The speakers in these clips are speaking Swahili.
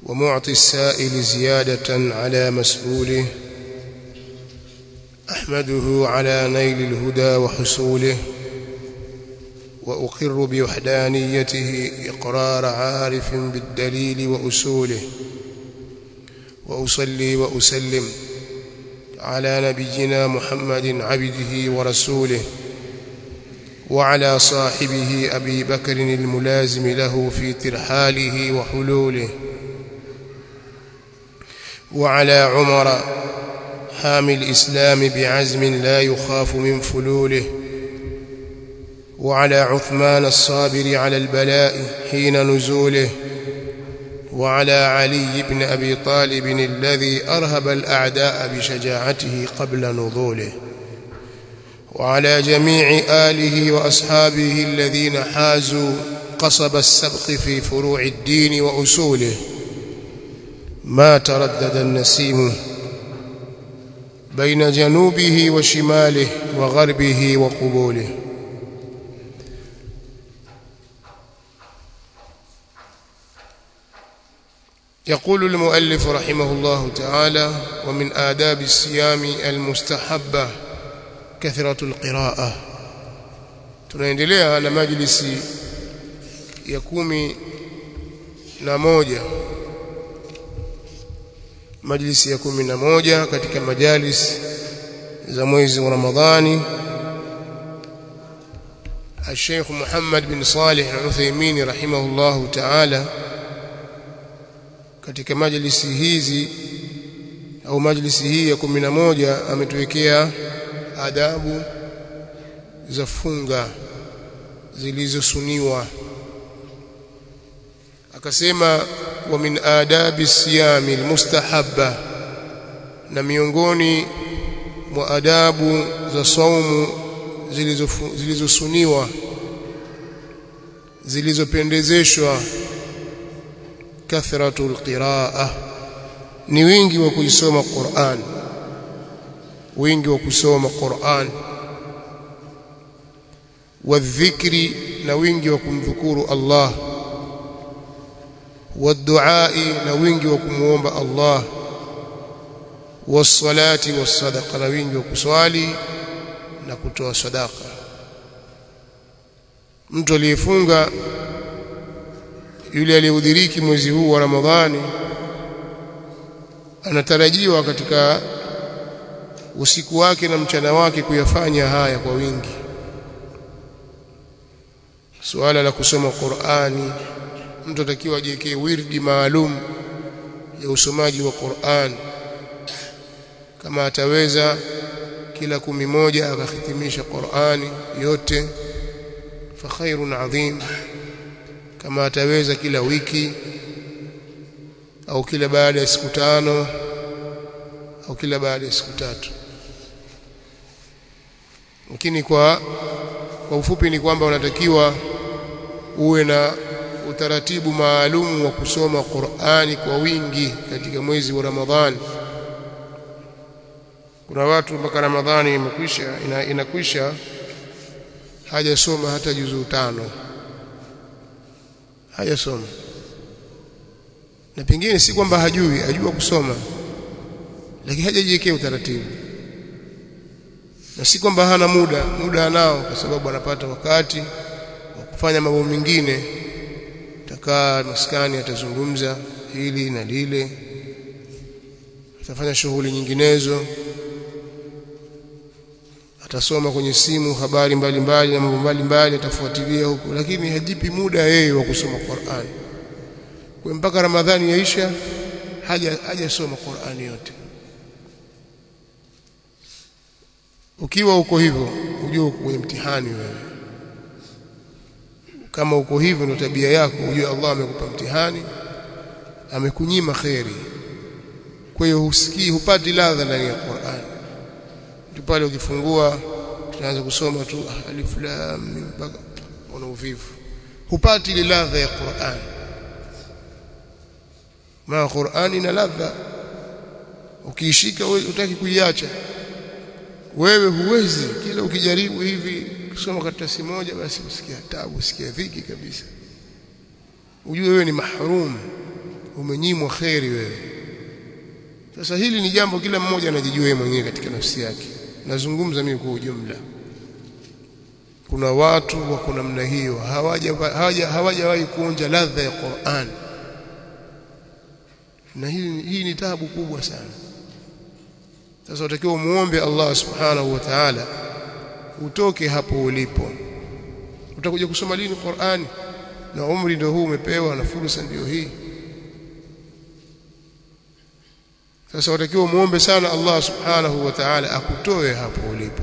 ومعطي السائل زيادة على مسؤوله أحمده على نيل الهدى وحصوله وأقر بوحدانيته إقرار عارف بالدليل وأصوله وأصلي وأسلم على نبينا محمد عبده ورسوله وعلى صاحبه أبي بكر الملازم له في ترحاله وحلوله وعلى عمر حامي الإسلام بعزم لا يخاف من فلوله وعلى عثمان الصابر على البلاء حين نزوله وعلى علي بن أبي طالب الذي أرهب الأعداء بشجاعته قبل نضوله وعلى جميع آله وأصحابه الذين حازوا قصب السبق في فروع الدين وأصوله ما تردد النسيم بين جنوبه وشماله وغربه وقبوله يقول المؤلف رحمه الله تعالى ومن آداب الصيام المستحبة كثرة القراءة tunaendelea na majlisi ya kumi na moja majlisi ya kumi na moja katika majalis za mwezi wa Ramadhani الشيخ محمد بن صالح العثيمين رحمه الله تعالى katika majlisi hizi au majlisi hii ya kumi na moja ametuwekea adabu za funga zilizosuniwa akasema wa min adabi siyami almustahabba na miongoni mwa adabu za saumu zilizosuniwa zilizopendezeshwa kathratul qiraa ni wingi wa kuisoma Qur'an wingi wa kusoma Qur'an wadhikri na wingi wa kumdhukuru Allah waduai na wingi wa kumuomba Allah wasalati wasadaqa na wingi wa kuswali na kutoa sadaka mtu aliyefunga yule aliyehudhiriki mwezi huu wa Ramadhani anatarajiwa katika usiku wake na mchana wake kuyafanya haya kwa wingi suala la kusoma Qur'ani mtu atakiwa ajiwekee wirdi maalum ya usomaji wa Qur'an kama ataweza kila kumi moja akahitimisha Qur'ani yote fa khairun adhim kama ataweza kila wiki au kila baada ya siku tano au kila baada ya siku tatu lakini kwa kwa ufupi ni kwamba unatakiwa uwe na utaratibu maalum wa kusoma Qur'ani kwa wingi katika mwezi wa Ramadhani kuna watu mpaka Ramadhani imekwisha ina, inakwisha hajasoma hata juzuu tano hajasoma na pengine si kwamba hajui ajua kusoma lakini hajajiwekea utaratibu na si kwamba hana muda muda anao kwa sababu anapata wakati wa kufanya mambo mengine takaa maskani atazungumza hili na lile atafanya shughuli nyinginezo atasoma kwenye simu habari mbalimbali na mambo mbalimbali atafuatilia huko lakini hajipi muda yeye wa kusoma Qur'an kwa mpaka Ramadhani yaisha haja hajasoma Qur'ani yote ukiwa uko hivyo ujue uko kwenye mtihani wewe kama uko hivyo ndio tabia yako ujue Allah amekupa mtihani amekunyima kheri kwa hiyo husikii hupati ladha ndani ya Qur'an tu pale ukifungua tunaanza kusoma tu alif lam mim mpaka una uvivu hupati ile ladha ya Qur'an ma Qur'an ina ladha ukiishika wewe utaki kuiacha wewe huwezi kila ukijaribu hivi kusoma karatasi moja basi usikia tabu usikia dhiki kabisa ujue wewe ni mahrum umenyimwa kheri wewe sasa hili ni jambo kila mmoja anajijua yeye mwenyewe katika nafsi yake nazungumza mimi kwa ujumla kuna watu wako namna hiyo hawajawahi hawaja kuonja ladha ya Qur'an na hii, hii ni taabu kubwa sana sasa utakiwa muombe Allah subhanahu wa ta'ala utoke hapo ulipo utakuja kusoma lini Qur'ani na umri ndio huu umepewa na fursa ndio hii sasa utakiwa muombe sana Allah subhanahu wa ta'ala akutoe hapo ulipo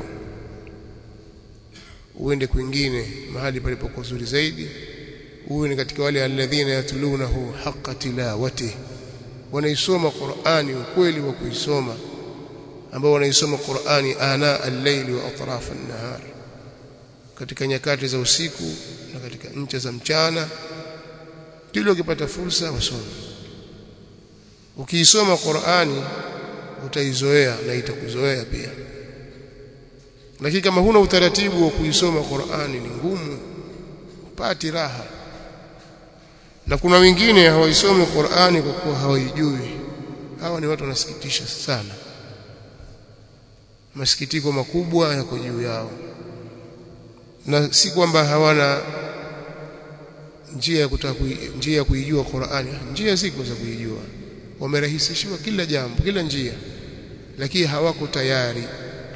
uende kwingine mahali palipo kuzuri zaidi uwe ni katika wale alladhina yatlunahu haqqa tilawati wanaisoma Qur'ani ukweli wa kuisoma ambao wanaisoma Qur'ani ana al-layli wa atraf an-nahar katika nyakati za usiku na katika ncha za mchana kile ukipata fursa wasome ukiisoma Qur'ani utaizoea na itakuzoea pia lakini kama huna utaratibu wa kuisoma Qur'ani ni ngumu upati raha na kuna wengine hawaisomi Qur'ani kwa kuwa hawaijui hawa ni watu wanasikitisha sana masikitiko makubwa yako juu yao na si kwamba hawana njia ya kutaka njia ya kuijua Qur'ani njia ziko za kuijua wamerahisishiwa kila jambo kila njia lakini hawako tayari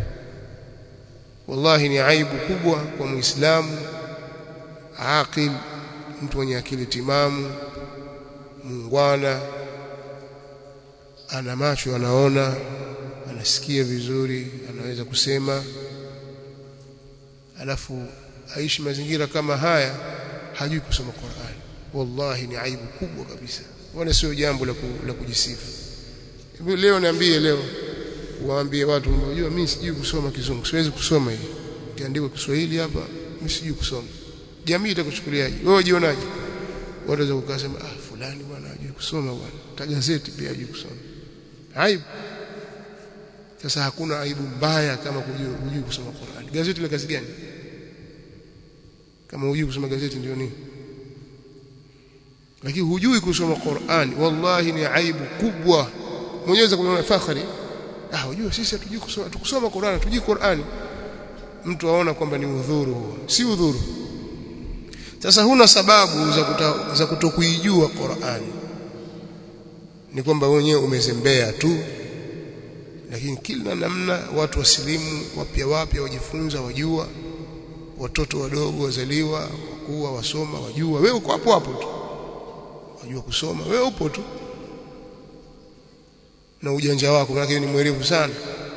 wallahi ni aibu kubwa kwa muislamu aqil mtu mwenye akili timamu muungwana ana macho anaona anasikia vizuri anaweza kusema alafu aishi mazingira kama haya hajui kusoma Qur'an wallahi ni aibu kubwa kabisa wala sio jambo la, ku, la kujisifu leo niambie leo waambie watu unajua mimi sijui kusoma kizungu siwezi kusoma hii kiandikwa Kiswahili hapa mimi sijui kusoma jamii itakuchukuliaje wewe jionaje watu waweza kukasema ah fulani bwana hajui kusoma bwana tagazeti pia hajui kusoma aibu sasa hakuna aibu mbaya kama kujua hujui kusoma Qur'an gazeti la kazi gani kama hujui kusoma gazeti ndio nini lakini hujui kusoma Qur'an wallahi ni aibu kubwa mwenyezi kuona fakhari ah unajua sisi hatujui kusoma tukusoma Qur'an hatujui Qur'an mtu aona kwamba ni udhuru huo si udhuru sasa huna sababu za kuta, za kutokuijua Qur'an ni kwamba wenyewe umezembea tu lakini kila namna watu wasilimu wapya wapya wajifunza wajua watoto wadogo wazaliwa wakuwa wasoma wajua wewe uko hapo hapo tu wajua kusoma wewe upo tu na ujanja wako maana ni mwerevu sana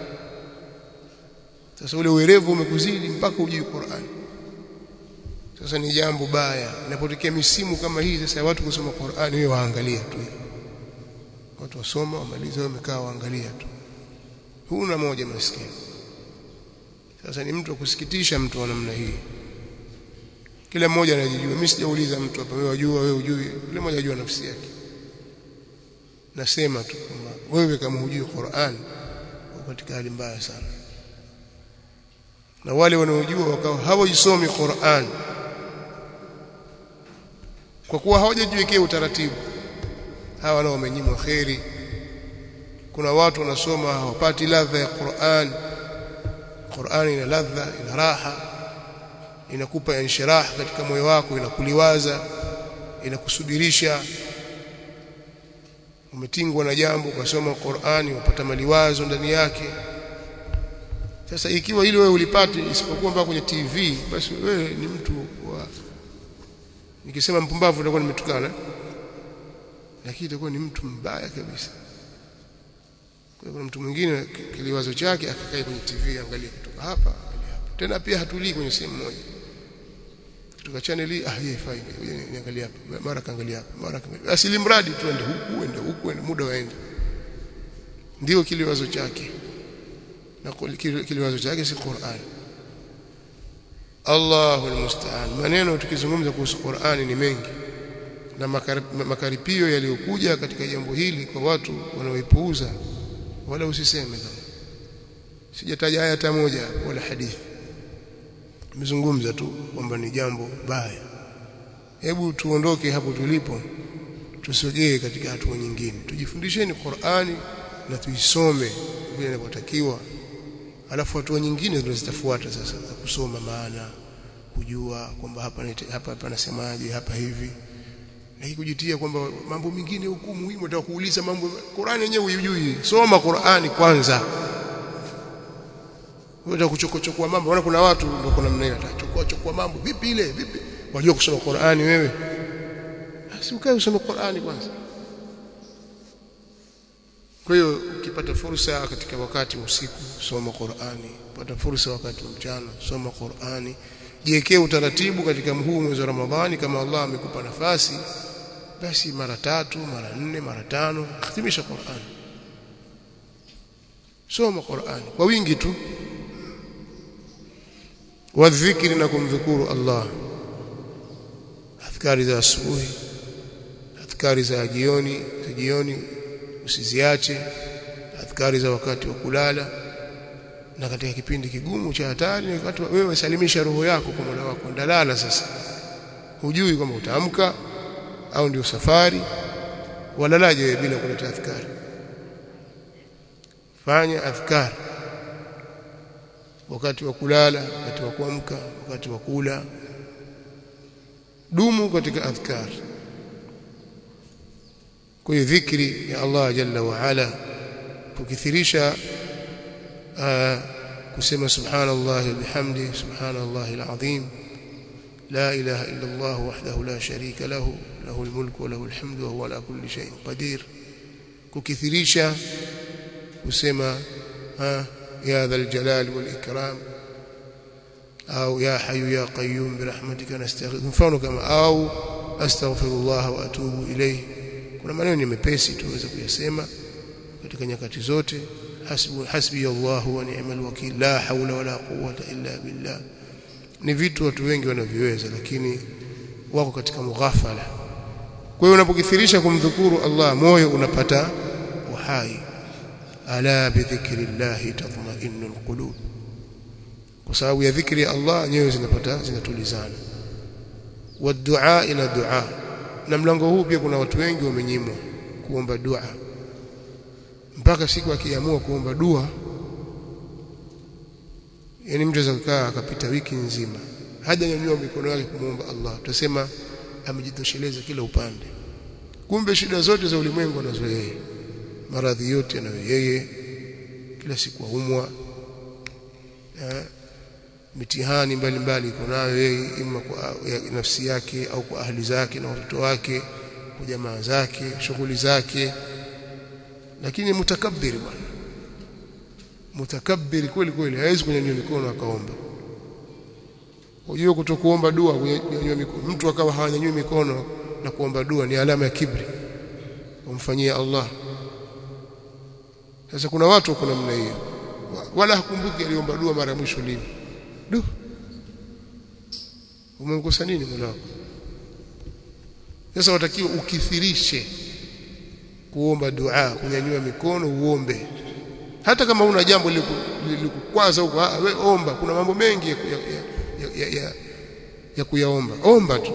sasa ule uwerevu umekuzidi mpaka ujui Qur'an sasa ni jambo baya inapotokea misimu kama hii sasa watu kusoma Qur'an wewe waangalia tu watu wasoma wamaliza wamekaa waangalia tu huna moja maskini sasa ni mtu kusikitisha mtu wa namna hii kila mmoja anajijua mimi sijauliza mtu hapa wewe wajua wewe hujui kila mmoja ajua nafsi yake nasema tu kwamba wewe kama hujui Qur'an uko katika hali mbaya sana na wale wanaojua wakawa hawaisomi Qur'an kwa kuwa hawajajiwekea utaratibu hawa nao wamenyimwa kheri kuna watu wanasoma hawapati ladha ya Qur'an Qur'an ina ladha ina raha inakupa inshirah katika moyo wako inakuliwaza inakusubirisha umetingwa na jambo ukasoma Qur'ani upata maliwazo ndani yake sasa ikiwa ile wewe ulipati isipokuwa mpaka kwenye TV basi wewe ni mtu wa nikisema mpumbavu nitakuwa nimetukana lakini itakuwa ni mtu mbaya kabisa kwa kuna mtu mwingine kiliwazo chake akakaa kwenye TV angalia kutoka hapa angalia hapa tena pia hatulii kwenye sehemu moja kutoka channel hii ah yeye fine niangalia hapa mara kaangalia hapa mara kaangalia asili mradi tuende huku ende huku ende muda waende ndio kiliwazo chake na kiliwazo chake si Qur'an Allahu almusta'an maneno tukizungumza kuhusu Qur'ani ni mengi na makaripio yaliyokuja katika jambo hili kwa watu wanaoipuuza wala usiseme kama sijataja aya hata moja wala hadithi nimezungumza tu kwamba ni jambo baya hebu tuondoke hapo tulipo tusogee katika hatua nyingine tujifundisheni Qur'ani na tuisome vile inavyotakiwa alafu hatua nyingine tunazitafuata sasa za kusoma maana kujua kwamba hapa hapa panasemaje hapa hivi na kujitia kwamba mambo mengine huku muhimu nataka kuuliza mambo Qur'ani yenyewe hujui soma Qur'ani kwanza wewe kuchokochokua mambo unaona kuna watu ndio kuna namna hiyo atachukua chukua mambo vipi ile vipi wajua kusoma Qur'ani wewe basi ukae usome Qur'ani kwanza kwa hiyo ukipata fursa katika wakati wa usiku soma Qur'ani pata fursa wakati wa mchana soma Qur'ani jiwekee utaratibu katika huu mwezi wa Ramadhani kama Allah amekupa nafasi basi mara tatu mara nne mara tano khitimisha Qur'ani soma Qur'ani kwa wingi tu wadhikri na kumdhukuru Allah adhkari za asubuhi adhkari za jioni za jioni usiziache adhkari za wakati wa kulala na katika kipindi kigumu cha hatari ni wakati wewe salimisha roho yako kwa Mola wako ndalala sasa hujui kama utaamka au ndio safari walalaje wewe bila kuleta adhkari fanya adhkari wakati wa kulala wakati wa kuamka wakati wa kula dumu katika adhkar kwa hiyo dhikri ya Allah jalla wa ala kukithirisha kusema subhanallah bihamdi subhanallah alazim la ilaha illa Allah wahdahu la sharika lahu lahu almulku wa lahu alhamdu wa huwa ala kulli shay'in qadir kukithirisha kusema يا ذا الجلال والإكرام أو يا حي يا قيوم برحمتك نستغيث mfano kama au astaghfirullah wa atubu ilayhi kuna maneno ni mepesi tuweza kuyasema katika nyakati zote hasbu hasbi Allah wa ni'mal wakil la hawla wala quwwata illa billah ni vitu watu wengi wanaviweza lakini wako katika mughafala kwa hiyo unapokithirisha kumdhukuru Allah moyo unapata uhai ala bidhikri llahi tatma'innul qulub kwa sababu ya dhikri ya Allah nyoyo zinapata zinatulizana wadua ila dua na mlango huu pia kuna watu wengi wamenyimwa kuomba dua mpaka siku akiamua kuomba dua yani mtu anaweza kukaa akapita wiki nzima hajanyanyua mikono yake kumuomba Allah tutasema amejitosheleza kila upande kumbe shida zote za ulimwengu anazo yeye maradhi yote anayo yeye kila siku aumwa mitihani mbalimbali iko nayo yeye ima kwa ya nafsi yake au kwa ahli zake na watoto wake kwa jamaa zake shughuli zake lakini mutakabbir bwana mutakabbir kweli kweli hawezi kunyanyua mikono akaomba unajua kutokuomba dua kunyanyua mikono mtu akawa hawanyanyui mikono na kuomba dua ni alama ya kibri umfanyia Allah sasa kuna watu kuna namna hiyo wala hakumbuki aliomba dua mara mwisho lini du umemkosa nini Mola wako sasa watakiwa ukithirishe kuomba dua kunyanyua mikono uombe hata kama una jambo lilikukwaza huko we omba kuna mambo mengi ya, ya, ya, ya, ya, ya kuyaomba omba tu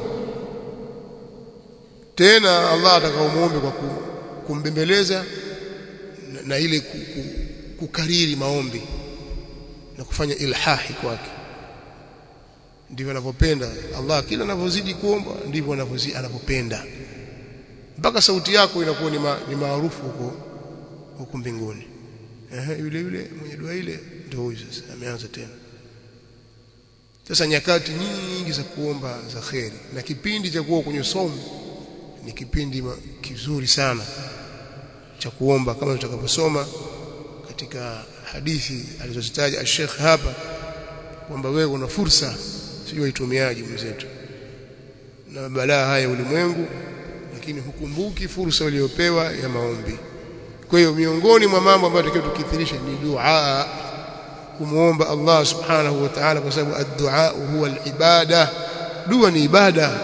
tena Allah atakaomuombe kwa kumbembeleza na, na ile kukariri maombi na kufanya ilhahi kwake ndivyo anavyopenda Allah kila anavyozidi kuomba ndivyo anavyozidi anapopenda mpaka sauti yako inakuwa ni, ma, ni maarufu huko huko mbinguni eh yule yule mwenye dua ile ndio huyu sasa ameanza tena sasa nyakati nyingi za kuomba za kheri na kipindi cha kuwa kwenye somo ni kipindi kizuri sana cha kuomba kama tutakaposoma katika hadithi alizozitaja Sheikh hapa kwamba wewe una fursa sijui itumiaje mwenzetu na balaa haya ulimwengu lakini hukumbuki fursa uliyopewa ya maombi kwa hiyo miongoni mwa mambo ambayo tunatakiwa tukithirisha ni dua kumuomba Allah subhanahu wa ta'ala kwa sababu ad-du'a huwa al-ibada dua ni ibada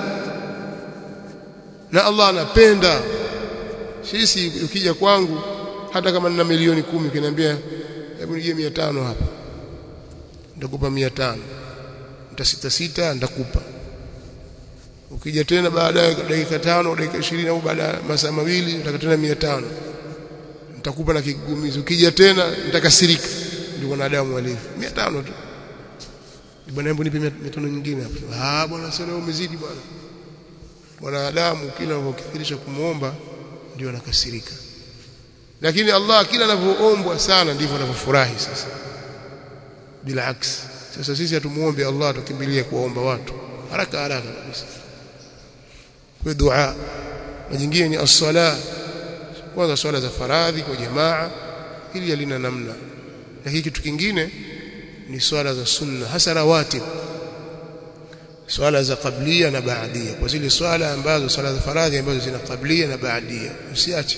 na Allah anapenda sisi ukija kwangu hata kama nina milioni kumi ukiniambia hebu nijie 500 hapa nitakupa 500 nitasita sita nitakupa ukija tena baada ya dakika tano dakika 20 au baada ya masaa mawili utaka tena 500 nitakupa na kigumizi ukija tena nitakasirika ndio wanadamu walivyo 500 tu bwana hebu nipe 500 nyingine hapo ah bwana sasa umezidi bwana wanadamu kila anapokithirisha kumuomba ndio anakasirika lakini Allah kila anapoombwa sana ndivyo anavyofurahi sasa bila aksi sasa sisi hatumuombe Allah tukimbilie kuomba watu haraka haraka kabisa kwa dua na jingine ni as-sala kwanza swala za faradhi kwa jamaa ili halina namna lakini kitu kingine ni swala za sunna hasa rawatib swala za qablia na baadia kwa zile swala ambazo swala za faradhi ambazo zina qablia na baadia usiache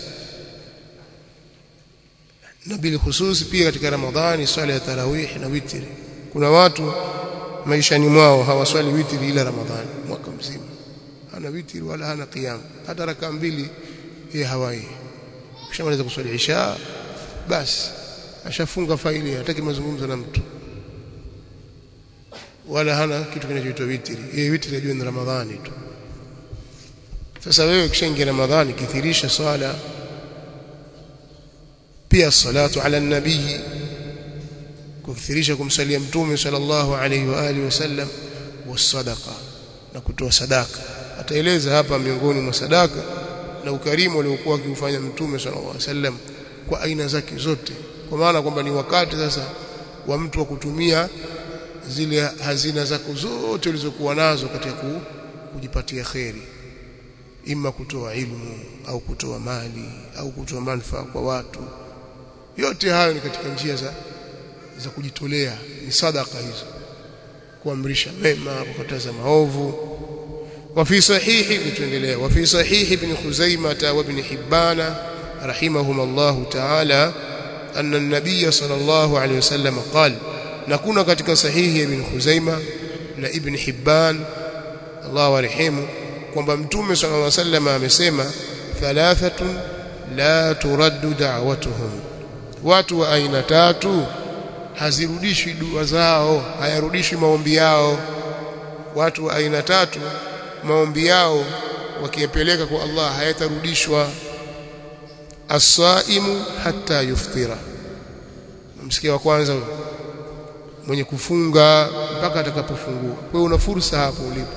na bil khusus pia katika ramadhani swala ya tarawih na witri kuna watu maishani mwao hawaswali witri ila ramadhani mwaka mzima hana witri wala hana qiyam hata raka mbili yeye hawai kishamaliza kuswali isha basi ashafunga faili hataki mazungumzo na mtu wala hana kitu kinachoitwa witri yeye witri ajue ni ramadhani tu sasa wewe kishaingia ramadhani kithirisha swala pia salatu ala nabii kukithirisha kumsalia mtume sallallahu alayhi wa alihi wasallam wasadaqa na kutoa sadaka ataeleza hapa miongoni mwa sadaka na ukarimu aliokuwa akiufanya mtume sallallahu alayhi wasallam kwa aina zake zote kwa maana kwamba ni wakati sasa wa mtu wa kutumia zile hazina zako zote ulizokuwa nazo katika kujipatia kheri ima kutoa ilmu au kutoa mali au kutoa manufaa kwa watu yote hayo ni katika njia za za kujitolea ni sadaka hizo kuamrisha mema kukataza maovu وفي صحيح لتنdelea وفي صحيح ابن خزيمة وابن حبان رحمهما الله تعالى أن النبي صلى الله عليه وسلم قال نكون katika sahihi ibn Khuzaima na ibn Hibban Allah warehemu kwamba mtume صلى الله عليه وسلم amesema thalathatun la turaddu da'watuhum watu wa aina tatu hazirudishwi dua zao hayarudishwi maombi yao watu wa aina tatu maombi yao wakiyapeleka kwa Allah hayatarudishwa as-saimu hatta yuftira msikia wa kwanza mwenye kufunga mpaka atakapofungua wewe una fursa hapo ulipo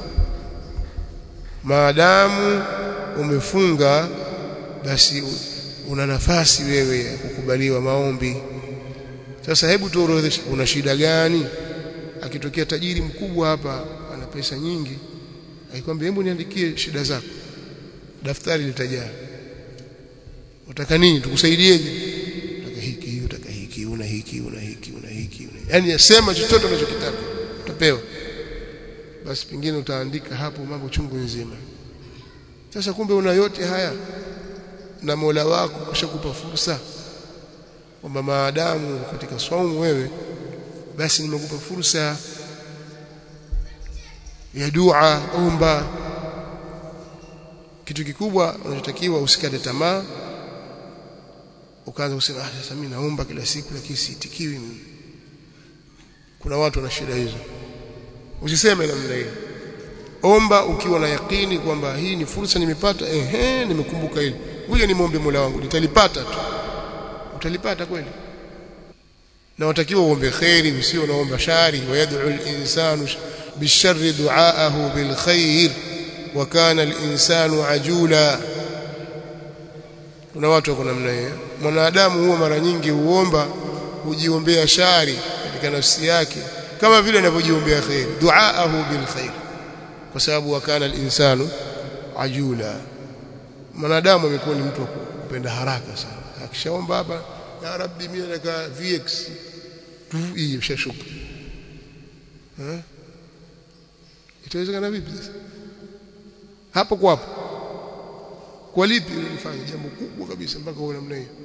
maadamu umefunga basi una nafasi wewe ya kukubaliwa maombi sasa hebu tuorodheshe una shida gani akitokea tajiri mkubwa hapa ana pesa nyingi akikwambia hebu niandikie shida zako daftari litajaa utaka nini tukusaidieje utaka hiki utaka hiki una hiki una hiki una hiki una yani sema chochote unachokitaka utapewa basi pengine utaandika hapo mambo chungu nzima sasa kumbe una yote haya na Mola wako kushakupa fursa kwamba maadamu katika swaumu wewe basi nimekupa fursa ya dua omba kitu kikubwa unachotakiwa usikate tamaa ukaanza kusema ah sasa mimi naomba kila siku lakini siitikiwi mimi kuna watu wana shida hizo usiseme namna hiyo omba ukiwa na yakini kwamba hii ni fursa nimepata ehe nimekumbuka hili ngoja nimwombe Mola wangu nitalipata tu utalipata kweli na watakiwa uombe khairi usio unaomba shari wayad'u al-insanu bisharri du'aahu bilkhair wa kana al-insanu ajula kuna watu wako namna hiyo mwanadamu huwa mara nyingi huomba hujiombea shari katika nafsi yake kama vile anavyojiombea khair du'aahu bilkhair kwa sababu wa kana al-insanu ajula mwanadamu amekuwa ni mtu wa kupenda haraka sana akishaomba hapa ya rabbi mimi nataka vx tu hii mshashuka eh itawezekana vipi sasa hapo kwa hapo kwa lipi ulifanya jambo kubwa kabisa mpaka uwe namna hiyo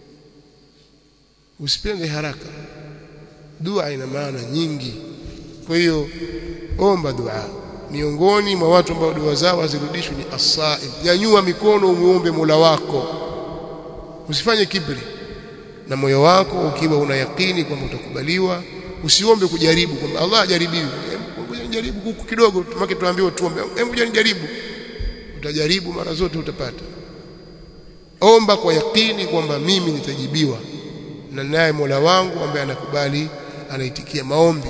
usipende haraka dua ina maana nyingi kwa hiyo omba dua miongoni mwa watu ambao dua zao hazirudishwi ni as-sa'im nyanyua mikono umuombe Mola wako usifanye kibri na moyo wako ukiwa una yakini kwamba utakubaliwa usiombe kujaribu kwamba Allah ajaribiwi ngoja jaribu huku kidogo tumake tuambiwe tuombe hebu jaribu utajaribu mara zote utapata omba kwa yakini kwamba mimi nitajibiwa na naye Mola wangu ambaye anakubali anaitikia maombi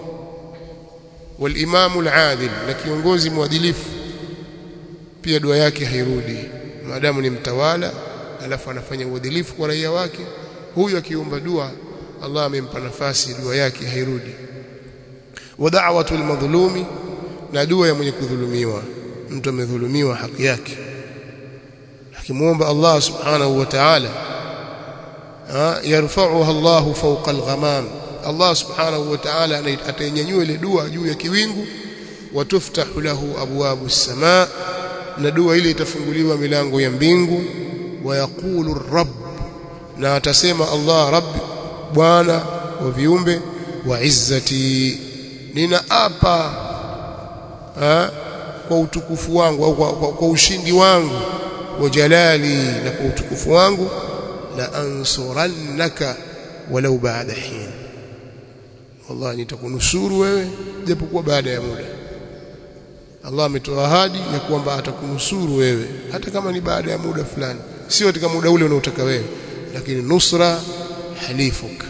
walimamu aladil na kiongozi mwadilifu pia dua yake hairudi maadamu ni mtawala alafu anafanya uadilifu kwa raia wake huyu akiomba dua Allah amempa nafasi dua yake hairudi wa da'watul madhlumi na dua ya mwenye kudhulumiwa mtu amedhulumiwa haki yake akimuomba Allah subhanahu wa ta'ala yarfa'uha Allah fawqa al-ghamam Allah subhanahu wa ta'ala atainyanyua ile dua juu ya kiwingu watuftahu lahu abwabu as-samaa na dua ile itafunguliwa milango ya mbingu wayaqulu rabb na atasema Allah rabbi bwana wa viumbe wa izzati ninaapa ha, kwa utukufu wangu au kwa, kwa, kwa ushindi wangu wa jalali na kwa utukufu wangu la ansurannaka walau baada hin wallahi nitakunusuru wewe japokuwa baada ya muda Allah ametoa ahadi ya kwamba atakunusuru wewe hata kama ni baada ya muda fulani sio katika muda ule unaotaka wewe lakini nusra halifuka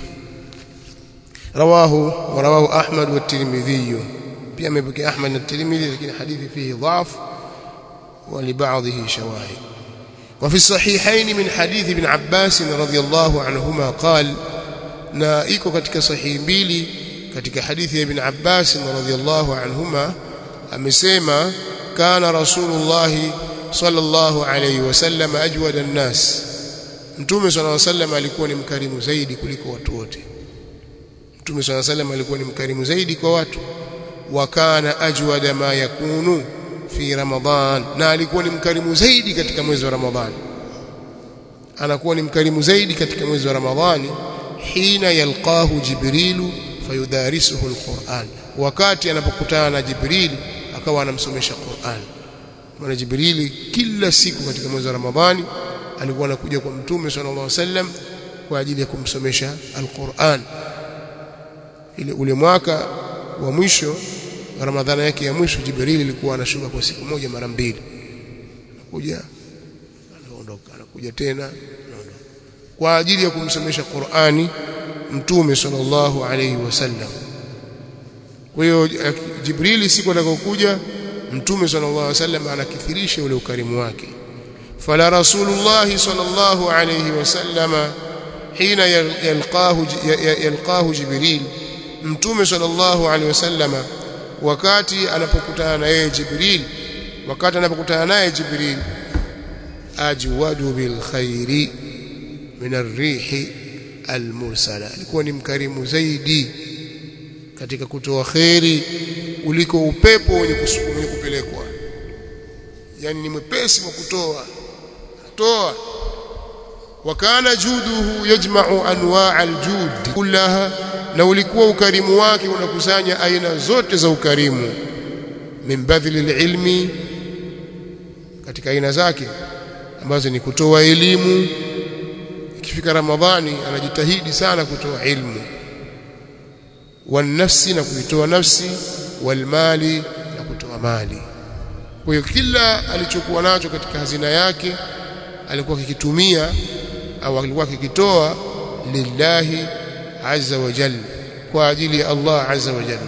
rawahu wa rawahu Ahmad wa Tirmidhi pia amepokea Ahmad na Tirmidhi lakini hadithi fihi dhaf wa li ba'dhihi shawahid وفي الصحيحين من حديث ابن عباس رضي الله عنهما قال na iko katika sahihi mbili katika hadithi ya ibn Abbas radhiyallahu anhuma amesema kana rasulullah sallallahu alayhi wasallam ajwada an-nas mtume sallallahu alayhi wasallam alikuwa ni mkarimu zaidi kuliko watu wote mtume sallallahu alayhi wasallam alikuwa ni mkarimu zaidi kwa watu wa kana ajwada ma yakunu fi ramadhan na alikuwa ni mkarimu zaidi katika mwezi wa ramadhani anakuwa ni mkarimu zaidi katika mwezi wa ramadhani hina yalqahu jibrilu fayudarisuhu alquran wakati anapokutana na jibril akawa anamsomesha Qur'an maana jibrili kila siku katika mwezi wa ramadhani alikuwa anakuja kwa mtume sallallahu alaihi wasallam kwa ajili ya kumsomesha alquran ile ule mwaka wa mwisho ramadhani yake ya mwisho jibril ilikuwa anashuka kwa siku moja mara mbili anakuja anaondoka anakuja tena anaondoka kwa ajili ya kumsomesha Qur'ani mtume sallallahu alaihi wasallam kwa hiyo Jibrili siku atakayokuja mtume sallallahu alaihi wasallam anakithirisha ule ukarimu wake fala rasulullah sallallahu alaihi wasallam hina yalqahu yalqahu Jibril mtume sallallahu alaihi wasallam wakati anapokutana na yeye Jibril wakati anapokutana naye Jibril ajwadu bil khairi min ar-rihi al-mursala alikuwa ni mkarimu zaidi katika kutoa kheri kuliko upepo wenye wenye kupelekwa yani ni mwepesi wa kutoa toa wakana juduhu yajma'u anwa' al-jud kullaha na ulikuwa ukarimu wake unakusanya aina zote za ukarimu min badhli al-ilmi katika aina zake ambazo ni kutoa elimu ikifika ramadhani anajitahidi sana kutoa ilmu wanafsi na kuitoa nafsi walmali na kutoa mali kwa hiyo kila alichokuwa nacho katika hazina yake alikuwa kikitumia au alikuwa kikitoa lillahi azza wa jalla kwa ajili ya Allah azza wa jalla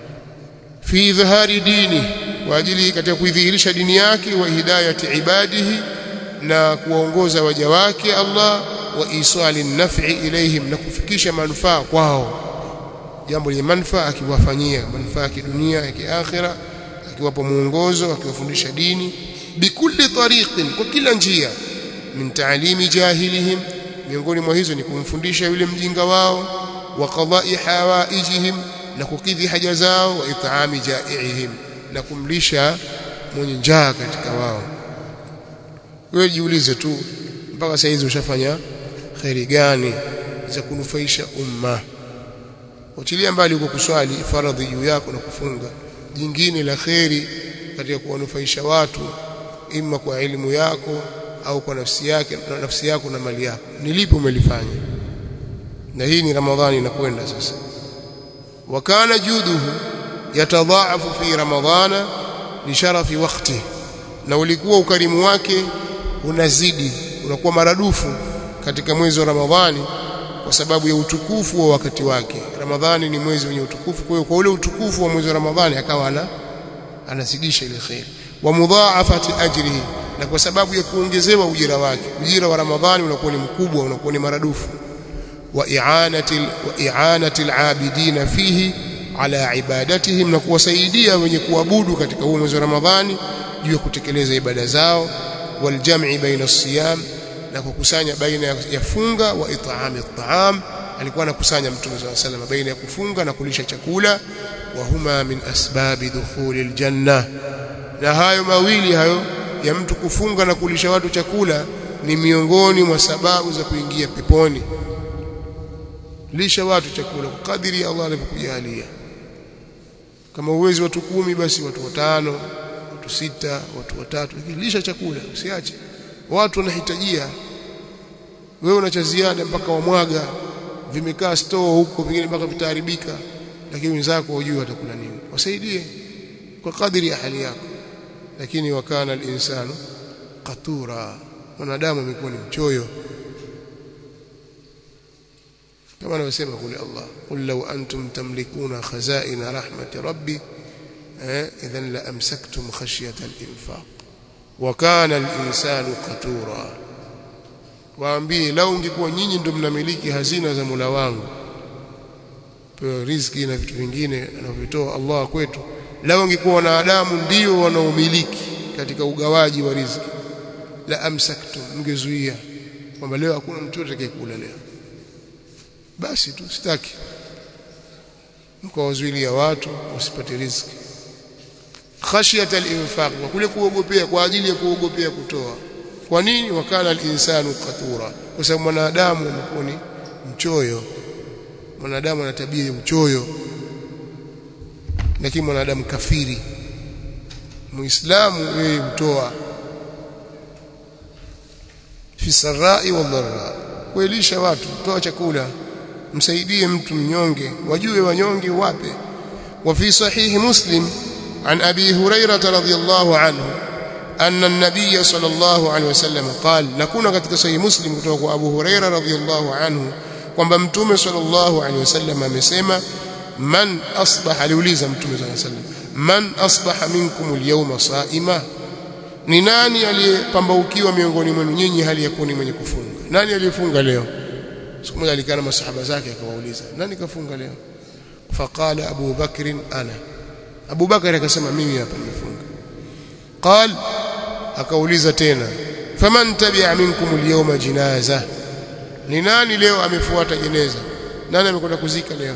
fi idhhari dini kwa ajili katika kuidhihirisha dini yake wa hidayati ibadihi na kuwaongoza waja wake Allah wa isali naf'i ilaihim na kufikisha manufaa kwao jambo lenye manufaa akiwafanyia manufaa ya kidunia ya kiakhira akiwapa muongozo akiwafundisha dini bikulli tariqin kwa kila njia min ta'limi jahilihim miongoni mwa hizo ni kumfundisha yule mjinga wao wa qada'i hawaijihim na kukidhi haja zao wa it'ami ja'iihim na kumlisha mwenye njaa katika wao wewe jiulize tu mpaka sasa hizi ushafanya khairi gani za kunufaisha umma Utilia mbali huko kuswali faradhi juu yako na kufunga jingine la kheri katika kuwanufaisha watu ima kwa elimu yako au kwa nafsi yake na nafsi yako na mali yako ni lipi umelifanya na hii ni ramadhani inakwenda sasa wakana juduhu yatadhaafu fi ramadhana li sharafi waqti na ulikuwa ukarimu wake unazidi unakuwa maradufu katika mwezi wa Ramadhani kwa sababu ya utukufu wa wakati wake Ramadhani ni mwezi wenye utukufu kwa hiyo kwa ule utukufu wa mwezi wa Ramadhani akawa ana anazidisha ile khair wa mudhaafati ajrihi na kwa sababu ya kuongezewa ujira wake ujira wa Ramadhani unakuwa ni mkubwa unakuwa ni maradufu wa i'anati wa i'anati al-abidina fihi ala ibadatihim na kuwasaidia wenye kuabudu katika huo mwezi wa Ramadhani juu ya kutekeleza ibada zao waljam'i baina as-siyam na kukusanya baina ya funga wa it'ami at-ta'am alikuwa anakusanya mtume صلى الله عليه وسلم baina ya kufunga na kulisha chakula wa huma min asbabi dukhulil janna na hayo mawili hayo ya mtu kufunga na kulisha watu chakula ni miongoni mwa sababu za kuingia peponi lisha watu chakula kwa kadiri Allah alivyokujalia kama uwezi watu kumi basi watu watano watu sita watu watatu lakini lisha chakula usiache watu wanahitajia wewe una cha ziada mpaka wamwaga vimekaa store huko vingine mpaka vitaharibika lakini wenzako hujui watakula nini wasaidie kwa kadiri ya hali yako lakini wakana al-insanu qatura mwanadamu amekuwa ni mchoyo kama anavyosema kule Allah qul law antum tamlikuna khazaina rahmati rabbi eh idhan la amsaktum khashyata al-infaq wa kana al-insanu qatura waambie lau ungekuwa nyinyi ndio mnamiliki hazina za Mola wangu pewa riziki na vitu vingine anavyotoa Allah kwetu lau ungekuwa wanadamu ndio wanaomiliki katika ugawaji wa riziki la amsaktum mngezuia kwamba leo hakuna mtu atakayekula leo basi tu sitaki mkawazuilia watu wasipate riziki khashiyata al-infaq wa kule kuogopea kwa ajili ya kuogopea kutoa kwa nini wakana al-insanu qatura kwa sababu mwanadamu amekuwa ni mchoyo mwanadamu ana tabia ya uchoyo lakini mwanadamu kafiri muislamu yeye hutoa fi sarai wa dharra kuelisha watu toa chakula msaidie mtu mnyonge wajue wanyonge wape wa fi sahihi muslim an abi hurairah radhiyallahu anhu أن النبي صلى الله عليه وسلم قال نكون katika sahih muslim kutoka kwa Abu Huraira radhiyallahu anhu kwamba mtume sallallahu alaihi wasallam amesema man asbaha aliuliza mtume sallallahu alaihi wasallam man asbaha minkum alyawma saima ni nani aliyepambaukiwa miongoni mwenu nyinyi hali ya kuwa ni mwenye kufunga nani aliyefunga leo siku moja alikaa na masahaba zake akawauliza nani kafunga leo faqala Abu Bakr ana Abu Bakr akasema mimi hapa nimefunga قال akauliza tena faman tabi'a minkum al-yawma jinaza ni nani leo amefuata jeneza nani amekwenda kuzika leo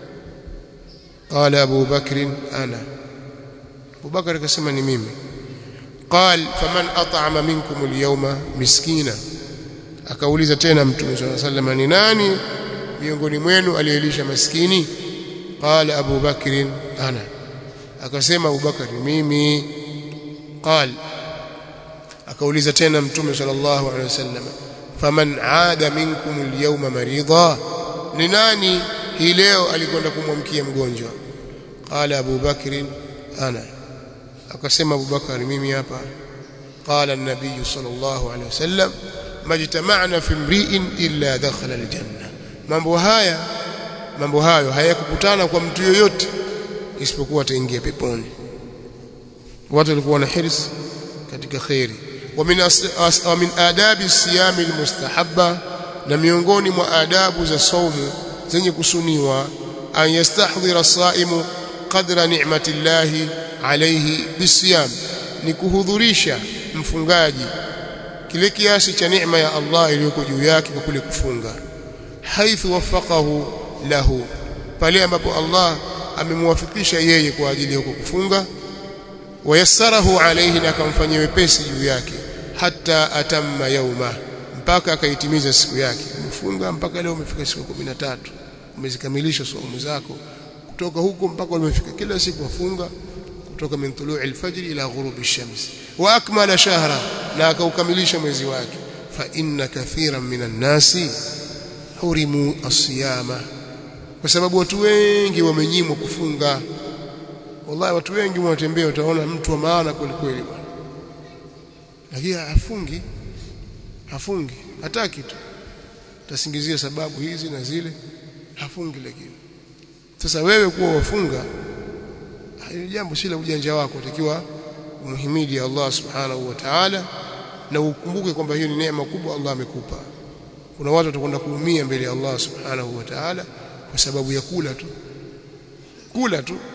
qala Abu Bakr ana Abu Bakr akasema ni mimi قال faman at'ama minkum al-yawma miskina akauliza tena mtume صلى الله عليه وسلم ni nani miongoni mwenu aliyelisha maskini qala Abu Bakr ana akasema Abu Bakr mimi قال akauliza tena mtume sallallahu alaihi wasallam faman aada minkum alyawma marida ni nani hii leo alikwenda kumwamkia mgonjwa qala abu bakr ana akasema abu bakar mimi hapa qala an-nabiy sallallahu alaihi wasallam majtama'na fi imri'in illa dakhala aljanna mambo haya mambo hayo hayakukutana kwa mtu yoyote isipokuwa ataingia peponi watu walikuwa na hirs katika khairi wa min wa min adabi siyam almustahabba na miongoni mwa adabu za saumu zenye kusuniwa an yastahdhira as-saimu qadra ni'matillahi alayhi bisiyam ni kuhudhurisha mfungaji kile kiasi cha neema ya Allah iliyoko juu yake kwa kule kufunga haithu wafaqahu lahu pale ambapo Allah amemwafikisha yeye kwa ajili ya kufunga wayassarahu alayhi na akamfanyia wepesi juu yake hata atamma yauma mpaka akaitimiza siku yake umefunga mpaka leo umefika siku 13 umezikamilisha saumu zako kutoka huko mpaka umefika kila siku wafunga kutoka min tulu'i al-fajr ila ghurubi ash-shams wa akmala shahra na akaukamilisha mwezi wake fa inna kathiran minan nasi hurimu as-siyama kwa sababu watu wengi wamenyimwa kufunga wallahi watu wengi wanatembea utaona mtu wa maana kweli kweli bwana lakini hafungi hafungi hataki tu tasingizia sababu hizi na zile hafungi lakini sasa wewe kuwa wafunga hili jambo si la ujanja wako utakiwa umhimidi Allah subhanahu wa ta'ala na ukumbuke kwamba hiyo ni neema kubwa Allah amekupa kuna watu watakwenda kuumia mbele ya Allah subhanahu wa ta'ala kwa sababu ya kula tu kula tu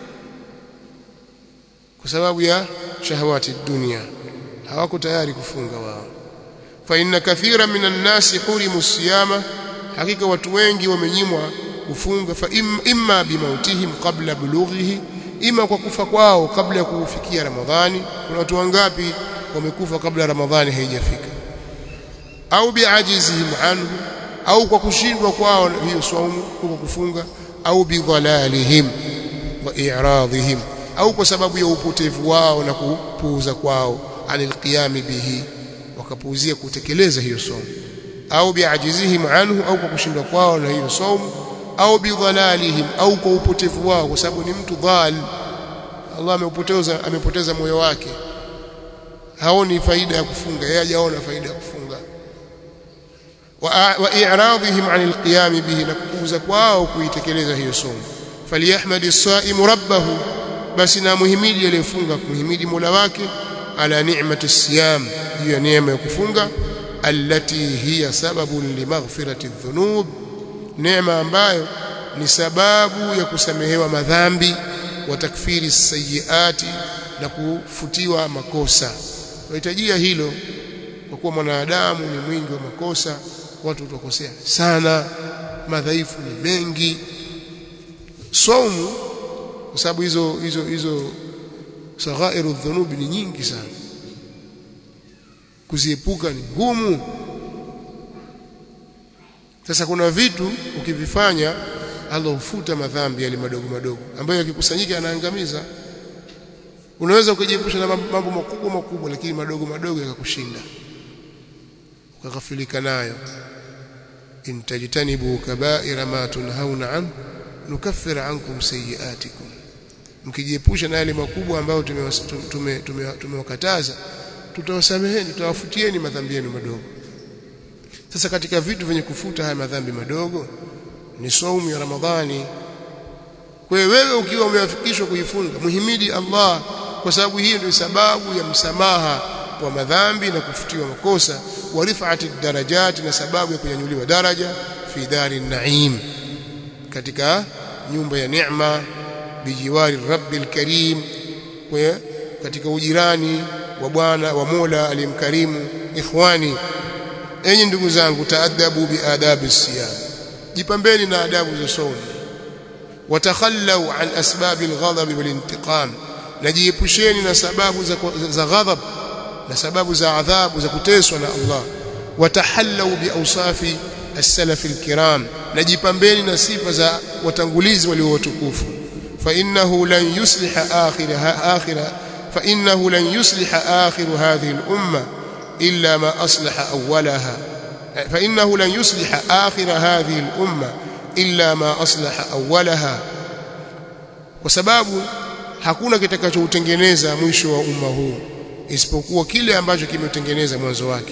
kwa sababu ya shahawati dunia hawako tayari kufunga wao fa inna kathira minan nasi hurimu siyama hakika watu wengi wamenyimwa kufunga fa im, imma bimautihim qabla bulughihi ima kwa kufa kwao kabla ya kufikia ramadhani kuna watu wangapi wamekufa kabla ramadhani haijafika au biajizihim anhu au kwa kushindwa kwao hiyo saumu kwa kufunga au bidhalalihim wa i'radihim au kwa sababu ya upotevu wao na kupuuza kwao anil qiyami bihi wakapuuzia kutekeleza hiyo somo au biajizihim anhu au kwa kushindwa kwao na hiyo somo au bidhalalihim au kwa upotevu wao kwa sababu ni mtu dhal Allah amepoteza amepoteza moyo wake haoni faida ya kufunga yeye hajaona faida ya kufunga wa i'radihim anil qiyam bihi na kupuuza kwao kuitekeleza hiyo somo faliyahmadi as-saimu rabbahu basi na muhimidi aliyefunga kumhimidi Mola wake ala ni'mati as-siyam juu ya neema ya kufunga allati hiya sababun limaghfirati adh-dhunub neema ambayo ni sababu ya kusamehewa madhambi wa takfiri sayiati na kufutiwa makosa wahitajia hilo kwa kuwa mwanadamu ni mwingi wa makosa watu utakosea sana madhaifu ni mengi saumu kwa sababu hizo hizo hizo saghairu dhunubi ni nyingi sana kuziepuka ni ngumu sasa kuna vitu ukivifanya Allah hufuta madhambi yale madogo madogo ambayo yakikusanyika yanaangamiza unaweza ukajiepusha na mambo makubwa makubwa lakini madogo madogo yakakushinda ukaghafilika nayo in tajtanibu kaba'ira ma tunhauna an nukaffir ankum sayiatikum mkijiepusha na yale makubwa ambayo tumewakataza tutawasameheni tutawafutieni madhambi yenu madogo sasa katika vitu vyenye kufuta haya madhambi madogo ni saumu ya Ramadhani. Kwa hiyo wewe ukiwa umewafikishwa kuifunga, muhimidi Allah kwa sababu hiyo ndio sababu ya msamaha wa madhambi na kufutiwa makosa, wa rif'ati darajati, na sababu ya kunyanyuliwa daraja fi dari naim, katika nyumba ya neema, bijiwari rabbil karim, kwa katika ujirani wa Bwana wa Mola aliyemkarimu. Ikhwani, enyi ndugu zangu, taadabu biadabi siyam jipambeni na adabu za saumu watakhallau an asbab alghadab walintiqam najiepusheni na sababu za, za ghadhab na sababu za adhabu za kuteswa na Allah watahallau biawsafi as-salaf al-kiram najipambeni na sifa za watangulizi walio watukufu fa innahu lan yusliha akhira akhira fa innahu lan yusliha akhiru hadhihi al-umma illa ma aslaha awwalaha فإنه لن يصلح آخر هذه الأمة إلا ما أصلح أولها وسبب hakuna kitakachoutengeneza mwisho wa umma huu isipokuwa kile ambacho kimetengeneza mwanzo wake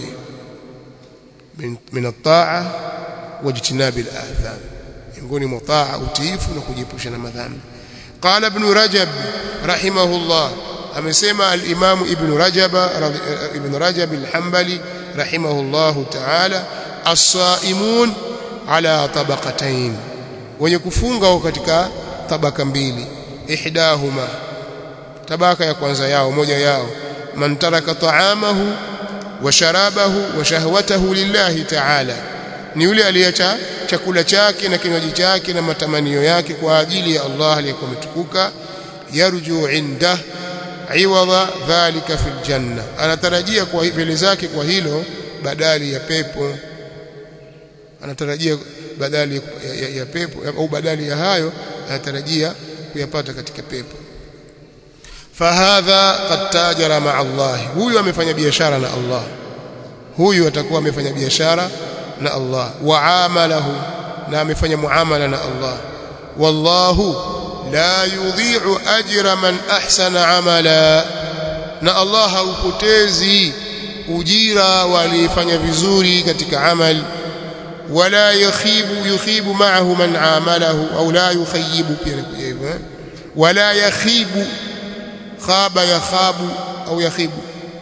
min at-ta'a wa ijtinabi al-atham miongoni mwa taa utiifu na kujiepusha na madhambi qala ibn rajab rahimahullah amesema al-imam ibn rajab ibn rajab al-hanbali rahimahullahu ta'ala as-saimun ala tabaqatain wenye kufunga wao katika tabaka mbili ihdahuma tabaka ya kwanza yao moja yao man taraka ta'amahu wa sharabahu wa shahwatahu lillahi ta'ala ni yule aliacha chakula chake na kinywaji chake na matamanio yake kwa ajili ya Allah aliyekuwa ametukuka yarju inda iwadha dhalika fil janna anatarajia kwa mbele zake kwa hilo badali ya pepo anatarajia badali ya, ya, ya pepo au badali ya hayo anatarajia kuyapata katika pepo fahadha qad tajara ma Allah huyu amefanya biashara na Allah huyu atakuwa amefanya biashara na Allah waamalahu na amefanya muamala na Allah wallahu la yudhi'u ajra man ahsana amala na Allah haupotezi ujira walifanya vizuri katika amali wala yakhibu yukhibu ma'ahu man amalahu au la yukhayibu pia hivyo wala yakhibu khaba yakhabu au yakhibu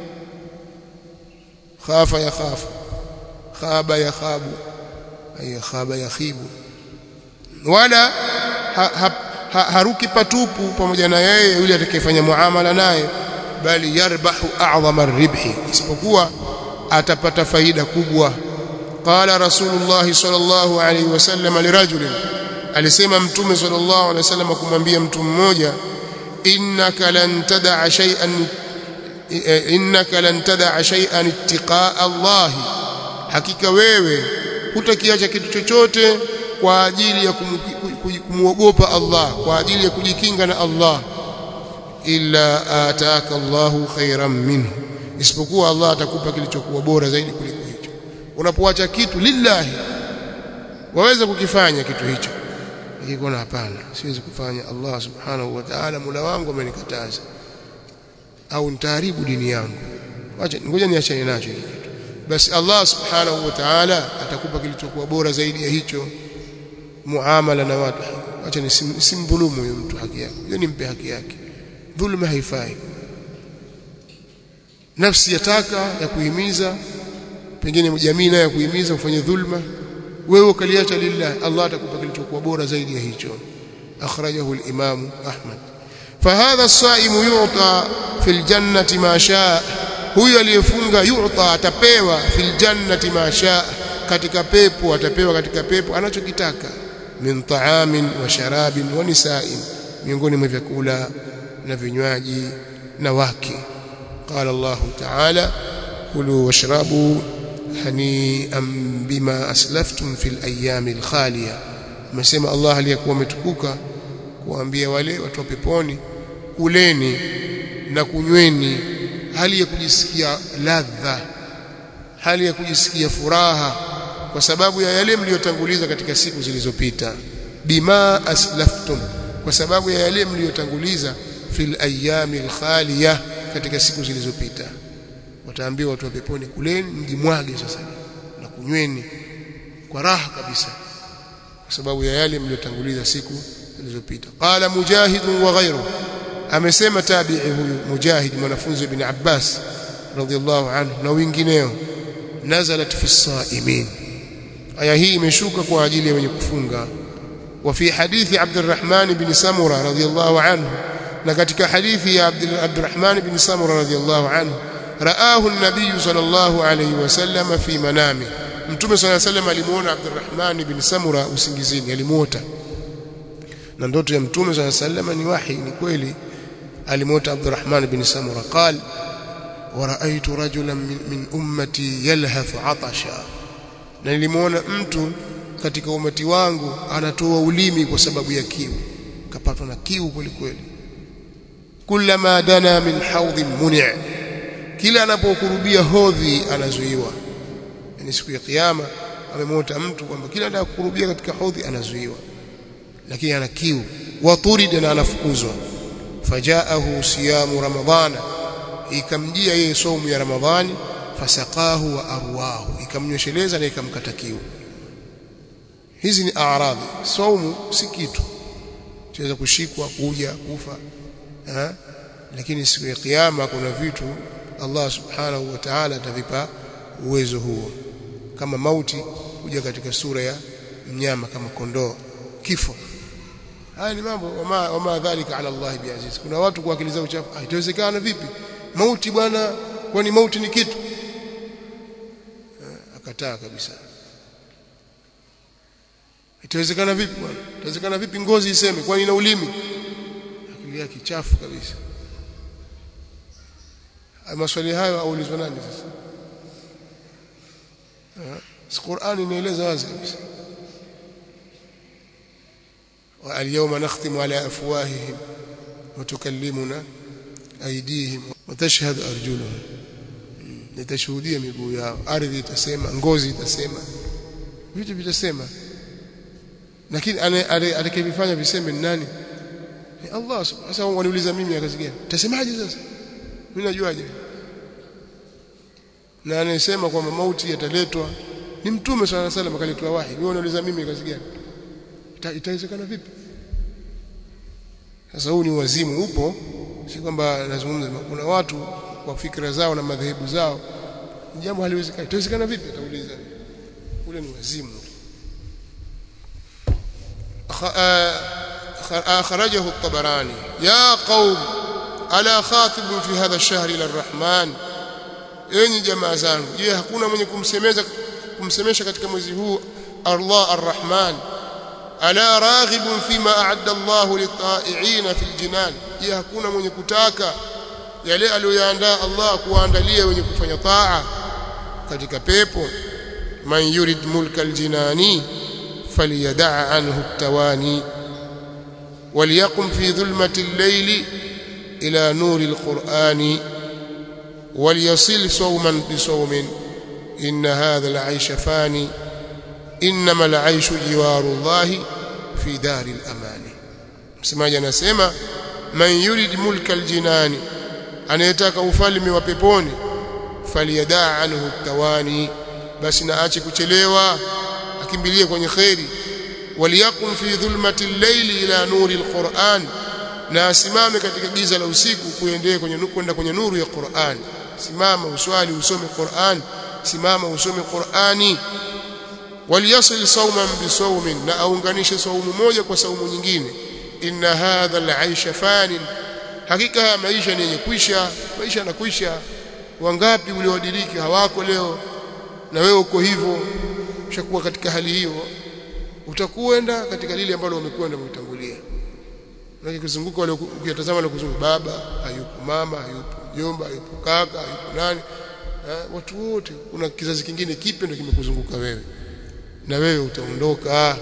khafa yakhafu khaba yakhabu ay khaba yakhibu wala ha, ha, ha, haruki patupu pamoja na yeye yule atakayefanya muamala naye bali yarbahu a'zama ribhi isipokuwa atapata faida kubwa qala rasulullah sallallahu alayhi wasallam lirajulin alisema mtume sallallahu alayhi wasallam kumwambia mtu mmoja innaka lan tad'a shay'an innaka lan tad'a shay'an ittiqaa Allah hakika wewe hutakiacha kitu chochote kwa ajili ya kumwogopa Allah kwa ajili ya kujikinga na Allah illa ataka Allahu khairan minhu isipokuwa Allah atakupa kilichokuwa bora zaidi kuliko hicho unapoacha kitu lillahi waweza kukifanya kitu hicho ikikona hapana siwezi kufanya Allah subhanahu wa ta'ala mula wangu amenikataza au nitaharibu dini yangu acha ngoja niachane nacho hiki kitu basi Allah subhanahu wa ta'ala atakupa kilichokuwa bora zaidi ya hicho muamala na watu acha nisimdhulumu huyo mtu haki yake hiyo nimpe haki yake dhulma haifai nafsi yataka ya kuhimiza pengine jamii nayo ya kuhimiza ufanye dhulma wewe ukaliacha lillah Allah atakupa kilichokuwa bora zaidi ya hicho akhrajahu al-imam Ahmad fahadha as-saimu yu'ta fil jannati ma shaa huyo aliyefunga yu'ta atapewa fil jannati ma shaa katika pepo atapewa katika pepo anachokitaka min ta'amin wa sharabin wa nisa'in miongoni mwa vyakula na vinywaji na wake قال الله تعالى كلوا واشربوا هنيئا بما اسلفتم في الايام الخاليه amesema Allah aliyekuwa umetukuka kuambia wale watu wa peponi kuleni na kunyweni hali ya kujisikia ladha hali ya kujisikia furaha kwa sababu ya yale mliyotanguliza katika siku zilizopita bima aslaftum kwa sababu ya yale mliyotanguliza fil ayami alkhaliya katika siku zilizopita wataambiwa watu wa peponi kuleni mjimwage sasa na kunyweni kwa raha kabisa kwa sababu ya yale mliotanguliza siku zilizopita qala mujahid wa ghayru amesema tabi'i huyu mujahid mwanafunzi ibn Abbas radhiallahu anhu na wengineo nazalat fi saimin aya hii imeshuka kwa ajili ya wenye kufunga وفي حديث عبد الرحمن بن سمرة رضي الله عنه na katika hadithi ya Abdurrahman bin Samura radhiyallahu anhu raahu an-nabiy sallallahu alayhi wasallam fi manami mtume sallallahu alayhi wasallam alimuona Abdurrahman bin Samura usingizini alimuota na ndoto ya mtume sallallahu alayhi wasallam ni wahi ni kweli alimuota Abdurrahman bin Samura qal ورأيت رجلا من, من أمتي يلهث عطشا na nilimuona mtu katika umati wangu anatoa ulimi kwa sababu ya kiu kapatwa na kiu kweli kweli kullama dana min haudhin muni' kila anapokurubia hodhi anazuiwa yani siku ya kiyama amemota mtu kwamba kila anapokurubia katika hodhi anazuiwa lakini ana kiu waturida na anafukuzwa fajaahu siyamu ramadhana ikamjia yeye saumu ya ramadhani fasaqahu wa arwahu ikamnyosheleza na ikamkata kiu hizi ni aaradhi saumu si kitu chaweza kushikwa kuja kufa ha? lakini siku ya kiyama kuna vitu Allah subhanahu wa ta'ala atavipa uwezo huo kama mauti kuja katika sura ya mnyama kama kondoo kifo haya ni mambo wama, wama dhalika ala Allah biaziz kuna watu kwa akili zao chafu itawezekana vipi mauti bwana kwani mauti ni kitu akataa kabisa itawezekana vipi bwana itawezekana vipi ngozi iseme kwani ina ulimi akili yake chafu kabisa maswali hayo aulizwa nani sasa si Qur'ani inaeleza wazi kabisa واليوم نختم على افواههم وتكلمنا ايديهم وتشهد ارجلهم nitashuhudia miguu yao ardhi itasema ngozi itasema vitu vitasema lakini atakayevifanya viseme ni nani ni Allah sasa waniuliza mimi kazi gani utasemaje sasa mimi najuaje na anasema kwamba mauti yataletwa ni mtume swalla salam akaletwa wahi wewe unauliza mimi kazi gani Ita, itawezekana vipi sasa huu ni wazimu upo si kwamba nazungumza kuna watu kwa fikra zao na madhehebu zao jambo haliwezekani itawezekana vipi atauliza ule ni wazimu أخرجه الطبراني يا قوم ألا خاطب في هذا الشهر إلى الرحمن enyi jamaa zangu je hakuna mwenye kumsemeza kumsemesha katika mwezi huu Allah arrahman ala raghibun fima a'adda Allah lita'i'ina fil jinan je hakuna mwenye kutaka yale aliyoyaandaa Allah kuandalia wenye kufanya taa katika pepo man yurid mulka aljinani falyad'a anhu at-tawani وليقم في ظلمة الليل إلى نور القرآن وليصل صوما بصوم إن هذا العيش فاني إنما العيش جوار الله في دار الأمان msemaji anasema man yurid mulka aljinani anayetaka ufalme wa peponi falyadaa anhu tawani basi na aache kuchelewa akimbilie kwenye kheri waliyakun fi dhulmati al-layli ila nuri al-Qur'an na asimame katika giza la usiku kuendea kwenye kwenda kwenye nuru ya Qur'an simama uswali usome Qur'an simama usome Qur'ani waliyasil sawman bisawmin na aunganishe saumu moja kwa saumu nyingine inna hadha al-aisha fanin hakika haya maisha ni yenye kwisha maisha yanakwisha wangapi uliodiriki hawako leo na wewe uko hivyo ushakuwa katika hali hiyo utakwenda katika lile ambalo umekwenda umetangulia na kuzunguka wale ukitazama wale kuzunguka baba hayupo mama hayupo mjomba hayupo kaka hayupo nani ha, watu wote kuna kizazi kingine kipe ndio kimekuzunguka wewe na wewe utaondoka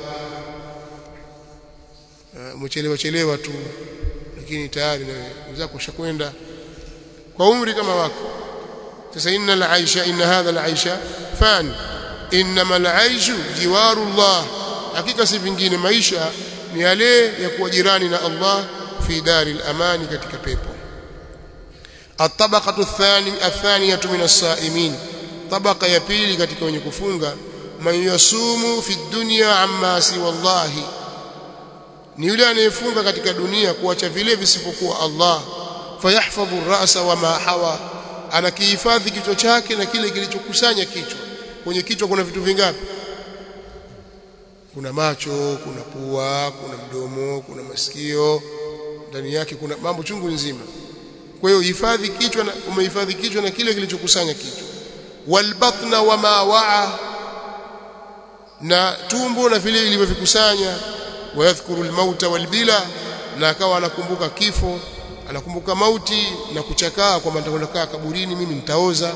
umechelewa chelewa tu lakini tayari na wenzako ushakwenda kwa umri kama wako sasa inna al-aisha inna hadha al-aisha fan inma al-aishu jiwaru Allah hakika si vingine maisha ni yale ya kuwa jirani na Allah fi daril amani katika pepo الطبقه الثانيه الثانيه من الصائمين طبقه ya pili katika wenye kufunga man yasumu fi dunya amma si wallahi ni yule anayefunga katika dunia kuacha vile visipokuwa Allah fayahfadhu ar-ra'sa wa ma hawa anakihifadhi kichwa chake na kile kilichokusanya kichwa kwenye kichwa kuna vitu vingapi kuna macho kuna pua kuna mdomo kuna masikio ndani yake kuna mambo chungu nzima kwa hiyo hifadhi kichwa na umehifadhi kichwa na kile kilichokusanya kichwa walbatna wa ma waa na tumbo na vile ilivyovikusanya wayadhkuru almauta walbila na akawa anakumbuka kifo anakumbuka mauti na kuchakaa kwamba nitakwenda kaa kaburini mimi nitaoza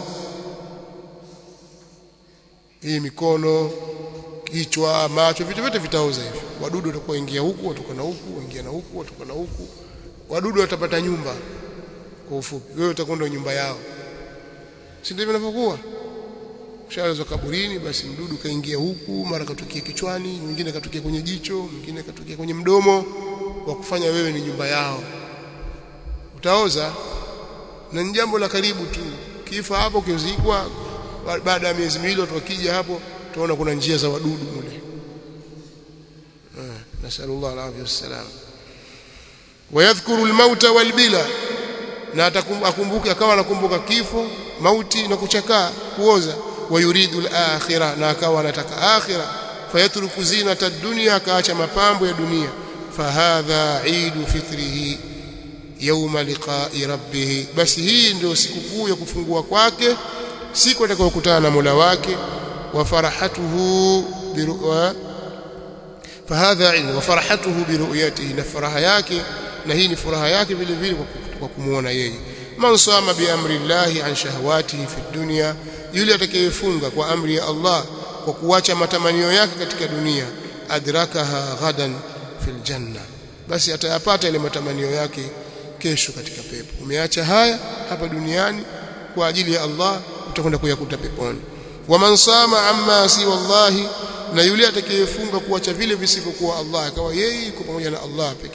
hii mikono kichwa macho vitu vyote vitaoza hivi wadudu watakuwa ingia huku watoka na huku waingia na huku watoka na huku wadudu watapata nyumba kwa ufupi wewe utakwenda nyumba yao si ndivyo inavyokuwa ushalazwa kaburini basi mdudu kaingia huku mara katukia kichwani mwingine katukia kwenye jicho mwingine katukia kwenye mdomo wa kufanya wewe ni nyumba yao utaoza na ni jambo la karibu tu kifa hapo kizikwa baada ya miezi miwili watu wakija hapo tunaona kuna njia za wadudu mule nasallallahu alaihi wasallam wayadhkuru almauta walbila na atakumbuka akawa anakumbuka kifo mauti na kuchakaa kuoza wayuridu al-akhirah na akawa anataka akhirah fayatruku zinata ad-dunya akaacha mapambo ya dunia fahadha eidu fitrihi yawma liqa'i rabbih basi hii ndio sikukuu ya kufungua kwake siku atakayokutana na Mola wake wa farahatuhu biru'a fahadha ilmu wa farahatuhu biru'yatihi na furaha yake na hii ni furaha yake vile vile kwa kumuona yeye man sama bi amri llahi an shahawatihi fi dunya yule atakayefunga kwa amri ya Allah kwa kuacha matamanio yake katika dunia adrakaha ghadan fil janna basi atayapata ile matamanio yake kesho katika pepo umeacha haya hapa duniani kwa ajili ya Allah utakwenda kuyakuta peponi waman sama amma si wallahi na yule atakayefunga kuacha vile visivyokuwa Allah akawa yeye yuko pamoja na Allah peke yake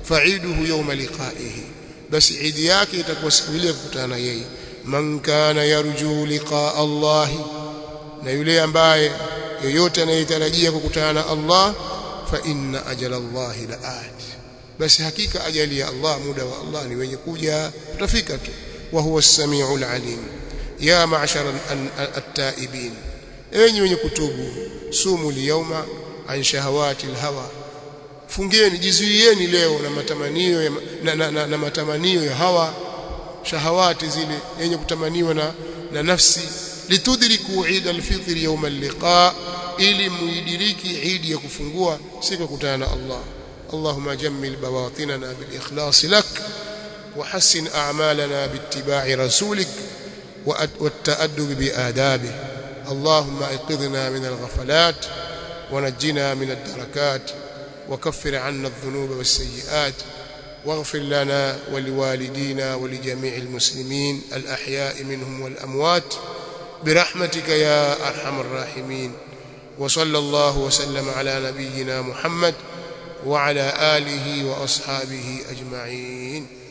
fa'iduhu yawma liqa'ihi basi idi yake itakuwa siku ile kukutana na yeye man kana yarju liqa Allah na yule ambaye yoyote anayetarajia kukutana na Allah fa inna ajala Allah la'at basi hakika ajali ya Allah muda wa Allah ni wenye kuja tutafika tu wa huwa as-sami'ul alim ya ma'shara at-ta'ibin enyi wenye kutubu sumu liyawma an shahawati al-hawa fungieni jizuieni leo na matamanio ya, na, na, na, na matamanio ya hawa shahawati zile yenye kutamaniwa na, na nafsi litudriku Eid al-Fitr yawm al-liqa ili muidiriki Eid ya kufungua siku ya kukutana na Allah اللهم جمل بواطننا بالإخلاص لك وحسن أعمالنا باتباع رسولك والتأدب بآدابه اللهم ايقظنا من الغفلات ونجنا من الدركات وكفر عنا الذنوب والسيئات واغفر لنا ولوالدينا ولجميع المسلمين الأحياء منهم والأموات برحمتك يا أرحم الراحمين وصلى الله وسلم على نبينا محمد وعلى آله وأصحابه أجمعين